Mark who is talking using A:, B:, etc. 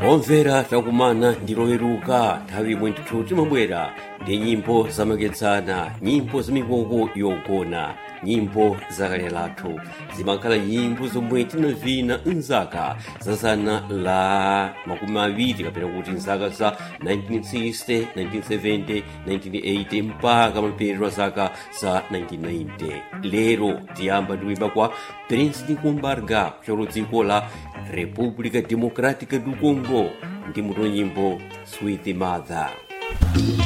A: omvera takumana ndiloweruka nthawi imwe ndithu timabwera ndi nyimbo zamakedzana nyimbo zamikoko yogona nyimbo zakale lathu zimakhala nyimbo zomwe tinavina mzaka za zana la makumi awiri kapena kuti mzaka za 1960 1970 1980 mpaka mapeto a zaka za 1990 lero tiyamba ndikuimba kwa prince nikumbarga kuchokera dziko la república democrática do congo ndi muto nyimbo sweet mother